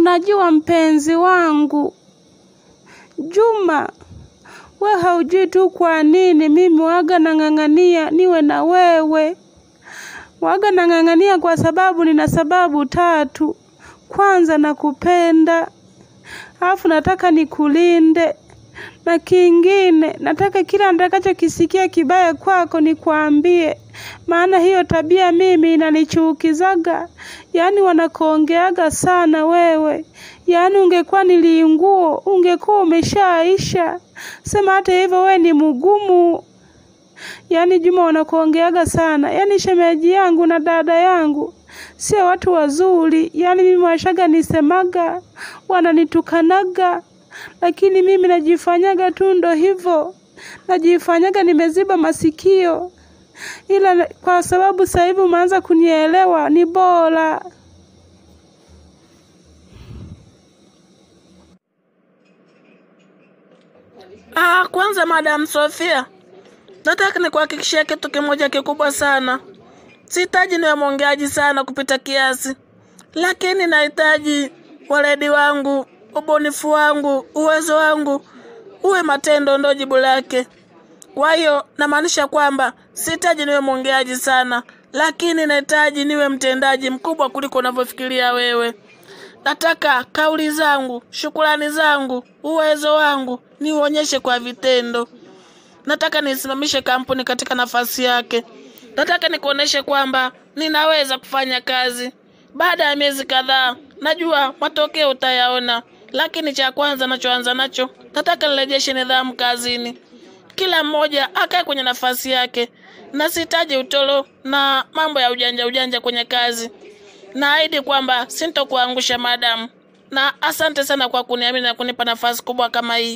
Unajua mpenzi wangu Juma, we haujui tu kwa nini mimi waga nang'ang'ania niwe na wewe. Waga nang'ang'ania kwa sababu nina sababu tatu. Kwanza nakupenda, alafu nataka nikulinde, na kingine nataka kila nitakachokisikia kibaya kwako nikwambie, maana hiyo tabia mimi inanichukizaga. Yaani wanakuongeaga sana wewe, yaani ungekuwa niliinguo ungekuwa umeshaisha. Sema hata hivyo we ni mgumu. Yaani Juma wanakuongeaga sana, yaani shemeji yangu na dada yangu sio watu wazuri. Yaani mimi washaga nisemaga, wananitukanaga, lakini mimi najifanyaga tu ndo hivyo, najifanyaga nimeziba masikio, ila kwa sababu sasa hivi umeanza kunielewa, ni bora. Ah, kwanza Madam Sofia, nataka nikuhakikishie kitu kimoja kikubwa sana. Sihitaji niwe mwongeaji sana kupita kiasi, lakini nahitaji weledi wangu, ubunifu wangu, uwezo wangu uwe matendo, ndo jibu lake. Kwa hiyo namaanisha kwamba sihitaji niwe mwongeaji sana, lakini nahitaji niwe mtendaji mkubwa kuliko unavyofikiria wewe. Nataka kauli zangu, shukrani zangu, uwezo wangu niuonyeshe kwa vitendo. Nataka nisimamishe kampuni katika nafasi yake. Nataka nikuoneshe kwamba ninaweza kufanya kazi. Baada ya miezi kadhaa, najua matokeo utayaona, lakini cha kwanza nachoanza nacho, nataka nirejeshe nidhamu kazini. Kila mmoja akae kwenye nafasi yake, na sihitaji utoro na mambo ya ujanja ujanja kwenye kazi. Naahidi kwamba sintokuangusha madamu, na asante sana kwa kuniamini na kunipa nafasi kubwa kama hii.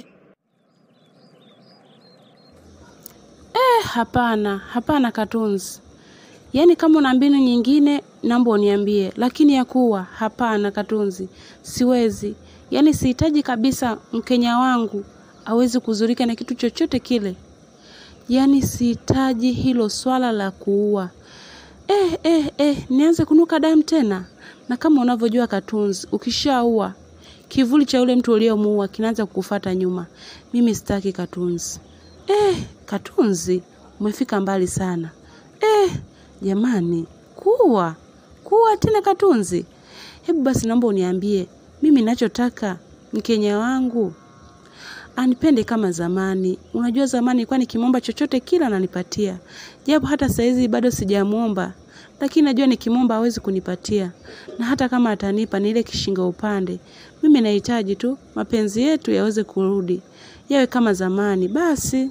Eh, hapana, hapana Katunzi. Yaani kama una mbinu nyingine naomba uniambie, lakini ya kuwa hapana Katunzi, siwezi. Yaani sihitaji kabisa Mkenya wangu awezi kuzurika na kitu chochote kile. Yaani sihitaji hilo swala la kuua. Eh, eh, eh, nianze kunuka damu tena? Na kama unavyojua Katunzi, ukishaua kivuli cha yule mtu uliyemuua kinaanza kukufata nyuma. Mimi sitaki Katunzi. Eh, Katunzi, umefika mbali sana. Eh, jamani, kuwa kuwa tena Katunzi. Hebu basi naomba uniambie, mimi nachotaka Mkenya wangu anipende kama zamani. Unajua zamani ilikuwa nikimwomba chochote kila ananipatia, japo hata saizi bado sijamwomba, lakini najua nikimwomba hawezi kunipatia, na hata kama atanipa ni ile kishinga upande. Mimi nahitaji tu mapenzi yetu yaweze kurudi, yawe kama zamani basi.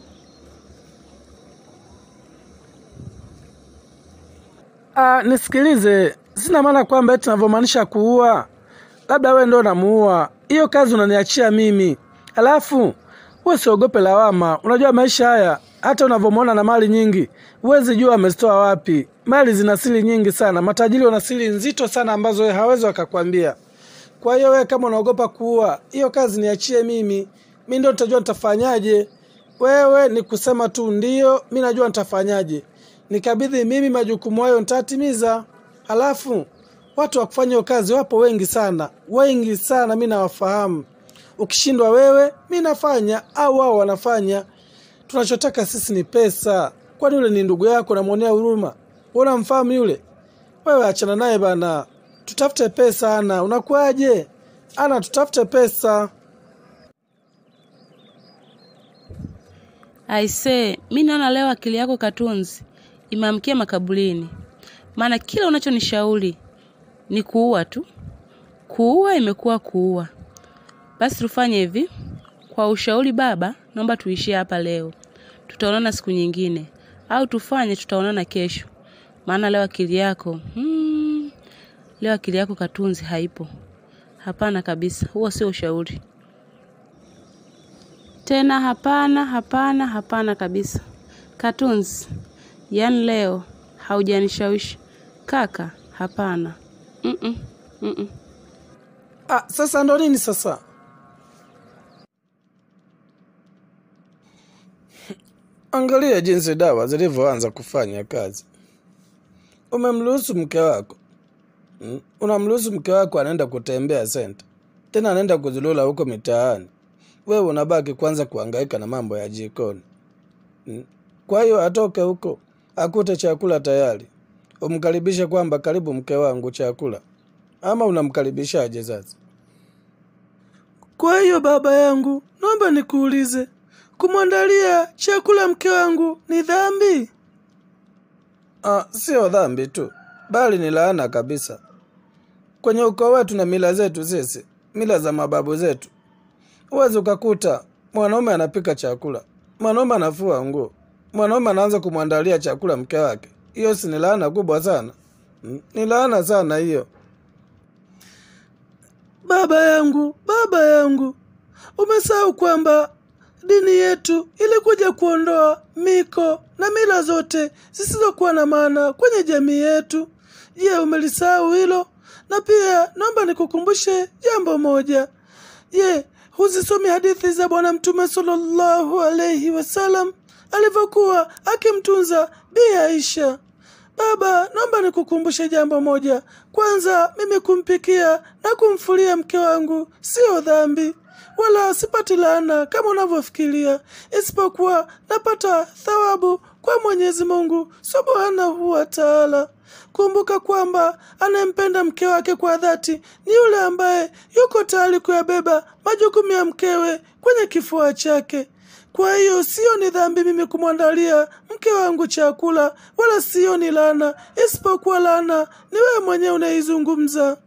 Ah, nisikilize, sina maana kwamba eti navyomaanisha kuua, labda wewe ndo unamuua. Hiyo kazi unaniachia mimi, alafu wewe usiogope lawama. Unajua maisha haya, hata unavyomwona na mali nyingi, huwezi jua amezitoa wapi. Mali zina siri nyingi sana, matajiri wana siri nzito sana ambazo wewe hawezi wakakwambia. Kwa hiyo wewe kama unaogopa kuua, hiyo kazi niachie mimi, mi ndo nitajua nitafanyaje. Wewe ni kusema tu ndio, mi najua nitafanyaje. Nikabidhi mimi majukumu hayo nitatimiza. Halafu watu wa kufanya hiyo kazi wapo wengi sana, wengi sana, mi nawafahamu. Ukishindwa wewe, mi nafanya au wao wanafanya. Tunachotaka sisi ni pesa. Kwani yule ni ndugu yako, namwonea huruma? Wewe unamfahamu yule? Wewe achana naye bana, tutafute pesa. Ana unakuaje? Ana, tutafute pesa. Aisee, mi naona leo akili yako Katunzi imeamkia makaburini, maana kila unachonishauri ni kuua tu. Kuua imekuwa kuua. Basi tufanye hivi, kwa ushauri baba, naomba tuishie hapa leo, tutaonana siku nyingine, au tufanye tutaonana kesho, maana leo akili yako hmm, leo akili yako Katunzi haipo. Hapana kabisa, huo sio ushauri tena. Hapana, hapana, hapana kabisa. Katunzi, yaani leo haujanishawishi kaka. Hapana. Mm-mm, mm-mm. Ah, sasa ndo nini sasa? Angalia jinsi dawa zilivyoanza kufanya kazi. Umemruhusu mke wako mm? Unamruhusu mke wako anaenda kutembea senta, tena anaenda kuzulula huko mitaani. Wewe unabaki kwanza kuhangaika na mambo ya jikoni. Mm. Kwa hiyo atoke huko akute chakula tayari, umkaribishe kwamba karibu mke wangu chakula, ama unamkaribishaje sasa? Kwa hiyo baba yangu, naomba nikuulize, kumwandalia chakula mke wangu ni dhambi? Ah, sio dhambi tu, bali ni laana kabisa. Kwenye ukoo wetu na mila zetu sisi, mila za mababu zetu, huwezi ukakuta mwanaume anapika chakula, mwanaume anafua nguo, mwanaume anaanza kumwandalia chakula mke wake. Hiyo si ni laana kubwa sana? Mm, Ni laana sana hiyo. Baba yangu, baba yangu, umesahau kwamba dini yetu ilikuja kuondoa miko na mila zote zisizokuwa na maana kwenye jamii yetu. Je, umelisahau hilo? Na pia naomba nikukumbushe jambo moja. Je, huzisomi hadithi za Bwana Mtume sallallahu alaihi wasallam alivyokuwa akimtunza Bi Aisha? Baba, naomba nikukumbushe jambo moja. Kwanza, mimi kumpikia na kumfulia mke wangu sio dhambi, wala sipati laana kama unavyofikiria, isipokuwa napata thawabu kwa Mwenyezi Mungu subhanahu wa taala. Kumbuka kwamba anayempenda mke wake kwa dhati ni yule ambaye yuko tayari kuyabeba majukumu ya mkewe kwenye kifua chake. Kwa hiyo sio ni dhambi mimi kumwandalia mke wangu chakula, wala sio ni laana, isipokuwa laana ni wewe mwenyewe unaizungumza.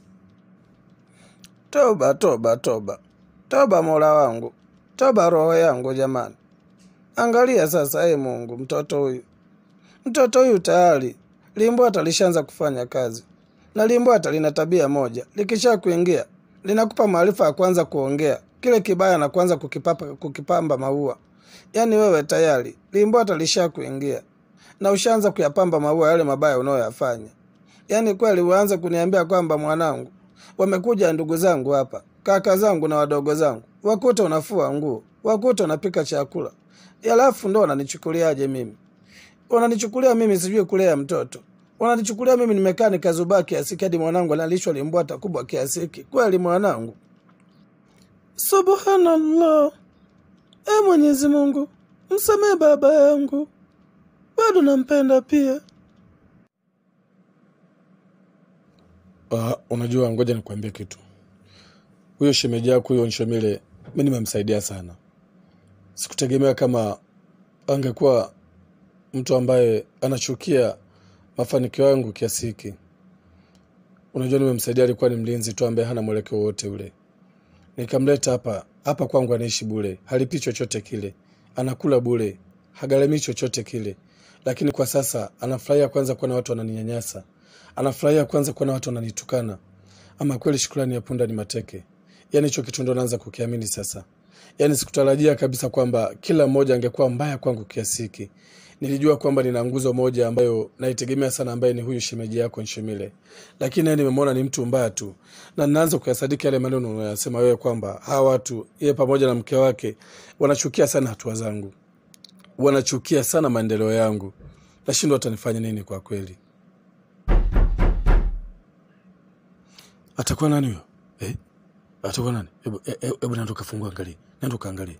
Toba, toba, toba, toba, Mola wangu, toba roho yangu jamani. Angalia sasa, ee Mungu, mtoto huyu, mtoto huyu tayari limbwata lishaanza kufanya kazi, na limbwata lina tabia moja, likisha kuingia linakupa maarifa ya kwanza kuongea kile kibaya na kwanza kukipapa, kukipamba maua. Yaani wewe tayari limbwata lisha kuingia na ushaanza kuyapamba maua yale mabaya unayoyafanya. Yaani kweli uanze kuniambia kwamba mwanangu, wamekuja ndugu zangu hapa, kaka zangu na wadogo zangu, wakuta unafua nguo, wakuta unapika chakula, alafu ndo wananichukuliaje mimi? Wananichukulia mimi sijui kulea mtoto, wananichukulia mimi nimekaa nikazubaa kiasi hiki hadi mwanangu analishwa limbwata kubwa kiasi hiki. Kweli mwanangu? Subhanallah. E Mwenyezi Mungu, msamehe baba yangu, bado nampenda pia. Uh, unajua, ngoja nikuambie kitu. Huyo shemeji yako huyo Nshomile, mi nimemsaidia sana. Sikutegemea kama angekuwa mtu ambaye anachukia mafanikio yangu kiasi hiki. Unajua, nimemsaidia, alikuwa ni mlinzi tu ambaye hana mwelekeo wote ule nikamleta hapa hapa kwangu, anaishi bure, halipi chochote kile, anakula bure, hagharamii chochote kile, lakini kwa sasa anafurahia kwanza kuona watu wananinyanyasa, anafurahia kwanza kuona watu wananitukana. Ama kweli shukrani ya punda ni mateke. Yani hicho kitu ndo naanza kukiamini sasa. Yani sikutarajia kabisa kwamba kila mmoja angekuwa mbaya kwangu kiasi hiki. Nilijua kwamba nina nguzo moja ambayo naitegemea sana, ambaye ni huyu shemeji yako Nshimile, lakini naye nimemwona ni mtu mbaya tu, na ninaanza kuyasadiki yale maneno unayosema wewe kwamba hawa watu yeye pamoja na mke wake wanachukia sana hatua zangu, wanachukia sana maendeleo yangu. Nashindwa watanifanya nini kwa kweli. Atakuwa nani huyo eh? Atakuwa nani? Hebu e- e- hebu nenda ukafungua, angalie, nenda ukaangalie.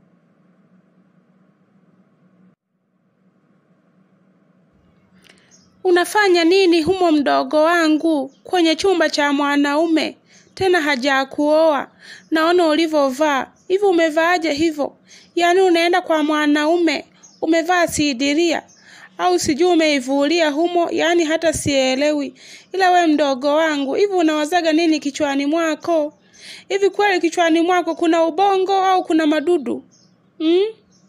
Unafanya nini humo mdogo wangu kwenye chumba cha mwanaume tena hajakuoa? Naona ulivyovaa hivi, umevaaje hivyo? Yaani unaenda kwa mwanaume umevaa sidiria au sijui umeivulia humo, yaani hata sielewi. Ila we mdogo wangu, hivi unawazaga nini kichwani mwako? Hivi kweli kichwani mwako kuna ubongo au kuna madudu hmm?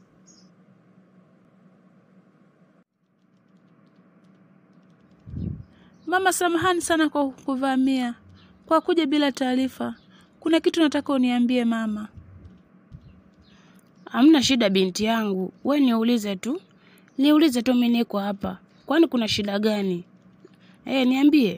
Mama, samahani sana kwa kuvamia, kwa kuja bila taarifa. Kuna kitu nataka uniambie mama. Hamna shida binti yangu, we niulize tu, niulize tu, mimi niko hapa. Kwani kuna shida gani? Eh, niambie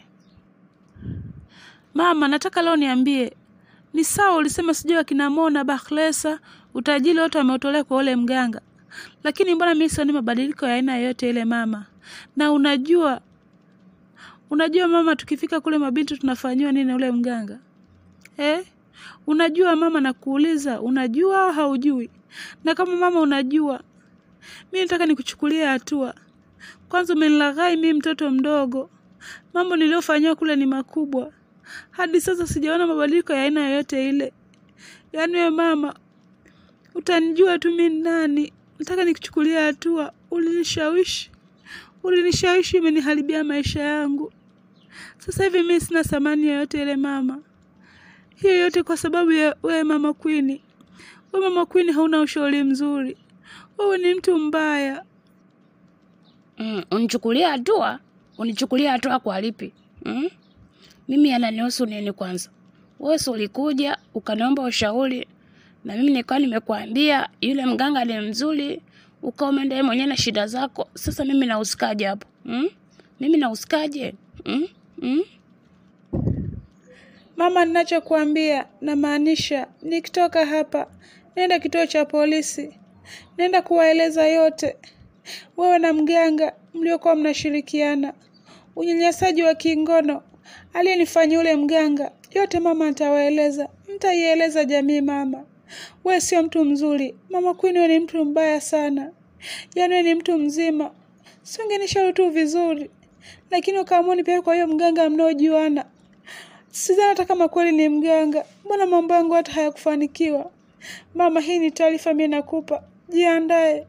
mama. Nataka leo niambie, ni sawa ulisema sijui akina Mona Bakhlesa utajiri wote wameutolea kwa ule mganga, lakini mbona mimi sioni mabadiliko ya aina yoyote ile mama? Na unajua Unajua mama, tukifika kule mabinti tunafanyiwa nini na ule mganga eh? Unajua mama, nakuuliza, unajua au haujui? Na kama mama unajua, mi nataka nikuchukulia hatua. Kwanza umenilaghai mi mtoto mdogo, mambo niliyofanyiwa kule ni makubwa. Hadi sasa sijaona mabadiliko ya aina yoyote ile. Yaani wewe mama, utanijua tu mi ni nani. Nataka nikuchukulia hatua. Ulinishawishi, ulinishawishi, umeniharibia maisha yangu. Sasa hivi mi sina thamani yoyote ile mama. Hiyo yote kwa sababu ya wewe mama Queen. Wewe mama Queen hauna ushauri mzuri. Wewe ni mtu mbaya. Mm, unichukulia hatua? Unichukulia hatua kwa lipi? Mm? Mimi yananihusu nini kwanza? Wewe si ulikuja ukaniomba ushauri na mimi nikawa nimekuambia yule mganga ni mzuri, ukawa umeenda yeye mwenyewe na shida zako. Sasa mimi nahusikaje hapo? Mm? Mimi nahusikaje? Mm? Mm? Mama, ninachokuambia namaanisha, nikitoka hapa nenda kituo cha polisi, nenda kuwaeleza yote, wewe na mganga mliokuwa mnashirikiana, unyanyasaji wa kingono aliyenifanyia ule mganga, yote mama nitawaeleza, mtaieleza jamii. Mama, wewe sio mtu mzuri mama Queen, wewe ni mtu mbaya sana, yaani wewe ni mtu mzima. Si ungenishauri tu vizuri, lakini ukaamua nipeleke kwa hiyo mganga mnaojuana. Sidhani hata kama kweli ni mganga. Mbona mambo yangu hata hayakufanikiwa? Mama, hii ni taarifa mimi nakupa, jiandae.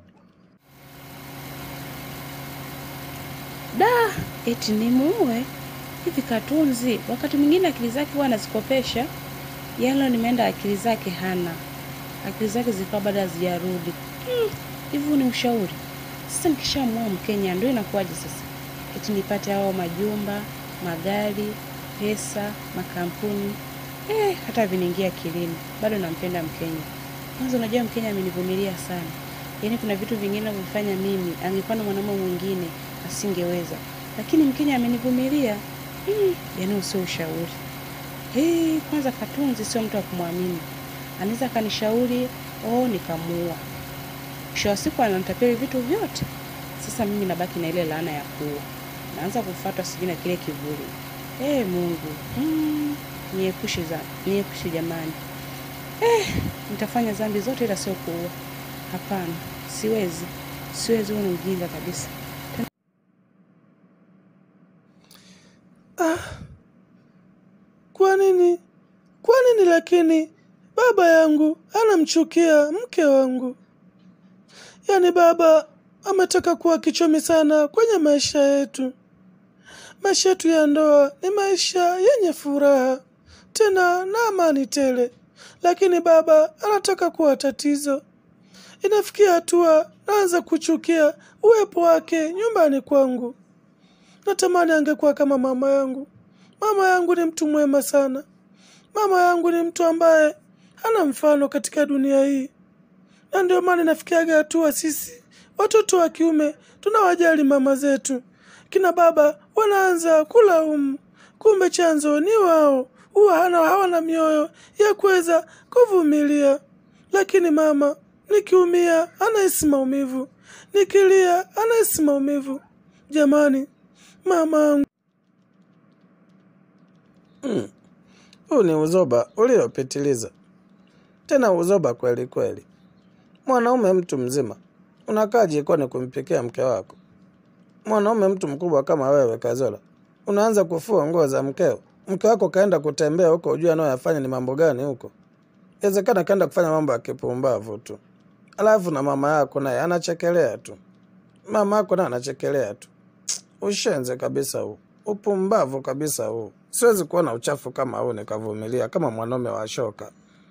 Da, eti nimuue hivi Katunzi? Wakati mwingine akili zake huwa anazikopesha. Yaani leo nimeenda, akili zake hana, akili zake zilikuwa bado hazijarudi. Hmm, hivi ni ushauri sasa. Nikishamua Mkenya ndio inakuwaje sasa? Eti nipate hao majumba, magari pesa, makampuni eh, hata viniingia akilini. Bado nampenda Mkenya. Kwanza unajua Mkenya amenivumilia sana, yaani kuna vitu vingine vifanya mimi, angekuwa na mwanaume mwingine asingeweza, lakini Mkenya amenivumilia. Mm, yaani usio ushauri hey, kwanza Katunzi sio mtu wa kumwamini, anaweza akanishauri oh, nikamuua. Mwisho wa siku ananitapeli vitu vyote. Sasa mimi nabaki na ile laana ya kuua, naanza kufuatwa sijui na kile kivuli Ee Mungu, mm, niepushe za niepushe jamani. Eh, nitafanya dhambi zote ila sio kuua. Hapana, siwezi, siwezi. Huo ni ujinga kabisa. Kwa nini? Kwa nini lakini baba yangu anamchukia mke wangu? Yaani baba ametaka kuwa kichomi sana kwenye maisha yetu. Maisha yetu ya ndoa ni maisha yenye furaha tena na amani tele, lakini baba anataka kuwa tatizo. Inafikia hatua naanza kuchukia uwepo wake nyumbani kwangu. Natamani angekuwa kama mama yangu. Mama yangu ni mtu mwema sana. Mama yangu ni mtu ambaye hana mfano katika dunia hii, na ndio maana inafikiaga hatua sisi watoto wa kiume tunawajali mama zetu kina baba wanaanza kulaumu, kumbe chanzo ni wao. Huwa hana hawana mioyo ya kuweza kuvumilia. Lakini mama, nikiumia anahisi maumivu, nikilia anahisi maumivu. Jamani, mama angu huu ni uzoba uliopitiliza, tena uzoba kweli kweli. Mwanaume mtu mzima unakaa jikoni kumpikia mke wako mwanaume mtu mkubwa kama wewe Kazola, unaanza kufua nguo za mkeo. Mke wako kaenda kutembea huko, ujue anayoyafanya ni mambo gani huko? Inawezekana kaenda kufanya mambo ya kipumbavu tu, alafu na mama yako naye anachekelea tu. Mama yako naye anachekelea tu. Ushenze kabisa huu, upumbavu kabisa huu. Siwezi kuona uchafu kama huu nikavumilia kama mwanaume wa shoka.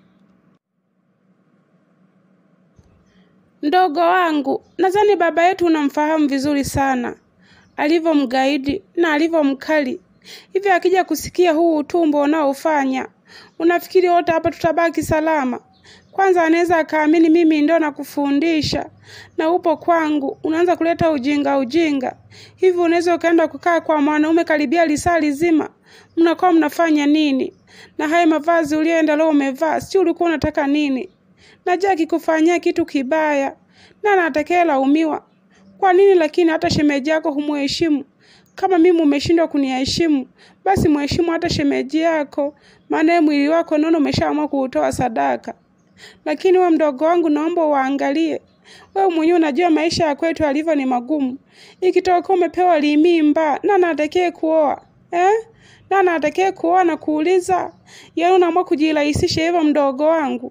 Mdogo wangu, nadhani baba yetu unamfahamu vizuri sana, alivyo mgaidi na alivyo mkali. Hivyo akija kusikia huu utumbo unaofanya, unafikiri wote hapa tutabaki salama? Kwanza anaweza akaamini mimi ndo nakufundisha na upo kwangu, unaanza kuleta ujinga ujinga. Hivi unaweza ukaenda kukaa kwa mwanaume karibia lisaa lizima, mnakuwa mnafanya nini? Na haya mavazi ulioenda leo umevaa, si ulikuwa unataka nini? Najua akikufanyia kitu kibaya na atakaye laumiwa. Kwa nini lakini hata shemeji yako humuheshimu? Kama mimi umeshindwa kuniheshimu, basi mheshimu hata shemeji yako, maana yeye mwili wako naona umeshaamua kuutoa sadaka. Lakini wewe mdogo wangu, naomba uangalie, wewe mwenyewe unajua maisha ya kwetu alivyo ni magumu. Ikitoka umepewa limimba, nani atakaye kuoa eh? Nani atakaye kuoa na kuuliza? Yaani unaamua kujirahisisha hivyo, mdogo wangu.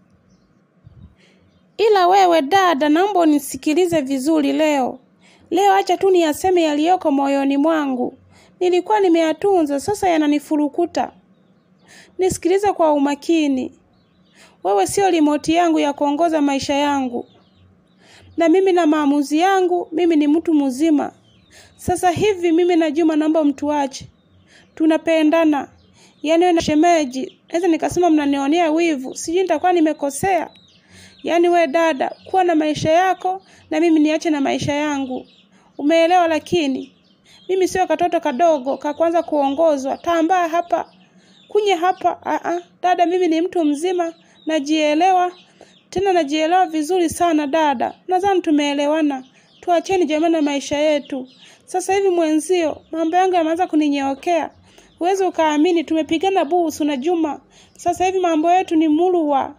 Ila wewe dada, naomba unisikilize vizuri leo. Leo acha tu niyaseme yaliyoko moyoni mwangu. Nilikuwa nimeyatunza, sasa yananifurukuta. Nisikilize kwa umakini. Wewe sio limoti yangu ya kuongoza maisha yangu, na mimi na maamuzi yangu. Mimi ni mtu mzima. Sasa hivi mimi na Juma naomba mtuache, tunapendana. Yaani wewe na shemeji, naweza nikasema mnanionea wivu, sijui nitakuwa nimekosea. Yaani we dada, kuwa na maisha yako na mimi niache na maisha yangu, umeelewa? Lakini mimi sio katoto kadogo ka kwanza kuongozwa. Tambaa hapa kunye hapa. Aa, dada, mimi ni mtu mzima, najielewa tena najielewa vizuri sana dada. Nadhani tumeelewana. Tuacheni jamani na maisha yetu. Sasa hivi mwenzio, mambo yangu yameanza kuninyeokea. Huwezi ukaamini, tumepigana busu na Juma. Sasa hivi mambo yetu ni murwa.